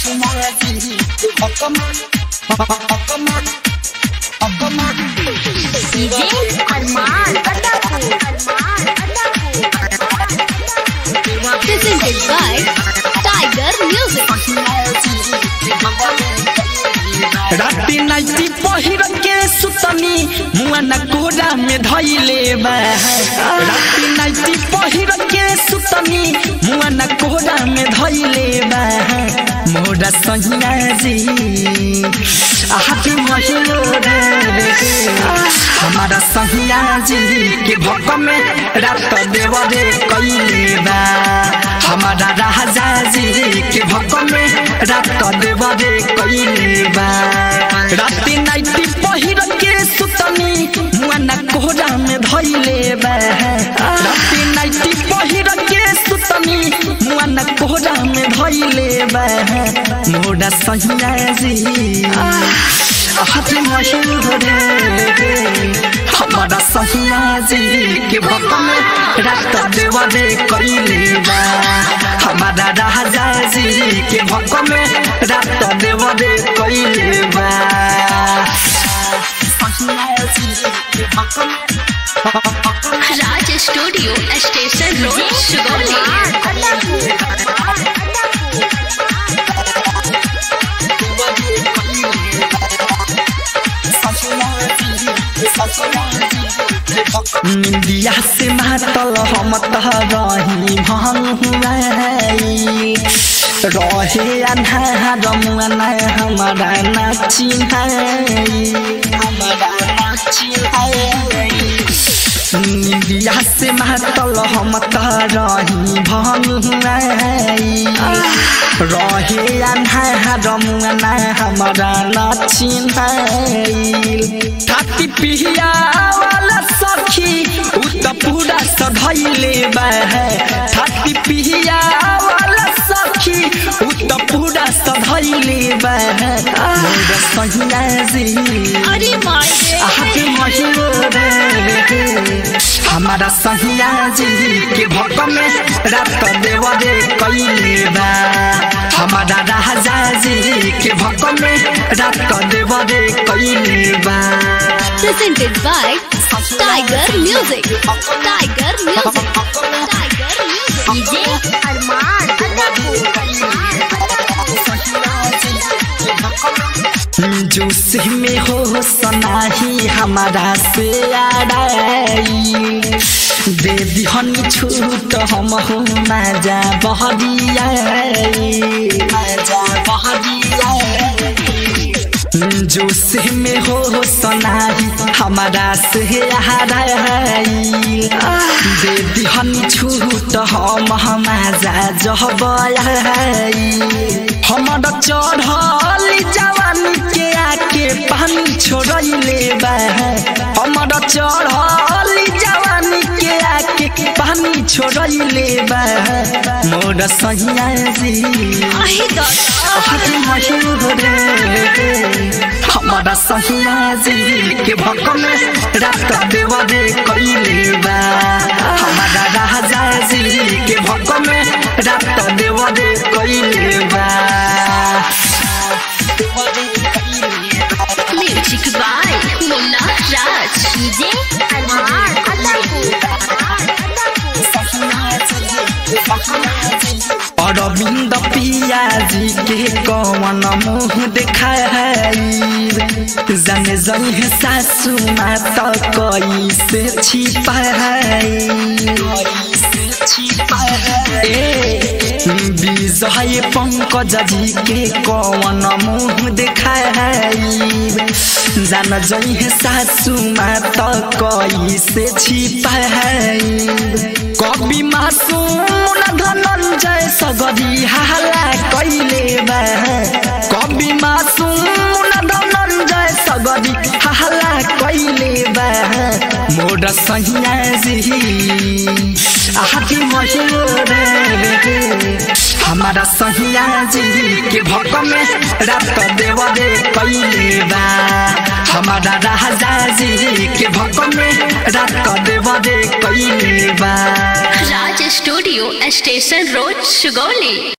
DJ Armaan Adapur Armaan Adapur presented by Tiger Music. राती nightie पहिर के सुतनी मुआ न कोरा में धैले बा राती नाइटी पहिर के सुतनी मुआ न कोरा में धैले बा मोरा सहिया जी हाथ महिलो रे हमारा सहिया जी के भक में रात देवरे कैले बा हमारा राजा जी के भक में रात देवरे कैले बा राती नाइटी पहिर के सुतनी मुआ न कोहरा में धैले बा राती नाइटी पहिर के सुतनी मुआ न कोहरा में धैले बा मोरा सहिया जी हाथ मशहूर रे हमारा सहिया जी के भक्त में रात देवरे कैले बा हमारा राजा जी के भक्त में रात देवरे कैले बा Raj studio station road Sugauli निंदिया से मातल हम तह रही भंगुआई रहे अन्हार मुआन हमारा नाची हमारा नाची निंदिया से मातल हम तह रही भंगुआई रहे अन्हार मुआन हमारा नाची थाती पिहिया वाला सखी उ त पूरा सधैले बा थाती पिहिया वाला सखी उ त पूरा सधैले बा मोर सहिया जी अरे माये आके महिलो रे हमारा सहिया जी के भक में रात देवरे कैले बा हमारा राजा जी के भक में रात देवरे कैले बा presented by Tiger Music. Tiger Music. Tiger Music. DJ Armaan जोश में हो सनाही हमारा से आड़ाई दे दिहनी छूट हम हो मजा बहरिया मजा बहरिया जोश में हो सनाही हमारा से हराई दे दिहनी छूट हम मजा जहबाई हमारा चढ़ल जवानी के आके पानी छोड़ले बा हमारा चढ़ल जवानी के आके पानी छोड़ले बा मोर सहिया जी हाथ मशहूर रे हमारा सहिया जी के भक में रात देवरे कैले बा हमारा राजा जी के भक में रात देवरे कैले बा music by Munna Raj DJ Armaan Arvind Piya ji के कौन मुँह देखाई जाने जने सासू माता कैसे छिपाई विजय पंकज जी के कौन मुँह देखाई जान जहे सासू माता कैसे छिपाई कवि मासूम धनंजय सगरी हाला कैले बा कवि मासूम धनंजय सगरी हाला कैले बा मोर सहिया जी आदि मशहूर रे हमारा सहिया जी के भक में रात देवरे कैले बा हमारा राजा जी के भक में रात देवरे कैले बा Raj studio station road Sugauli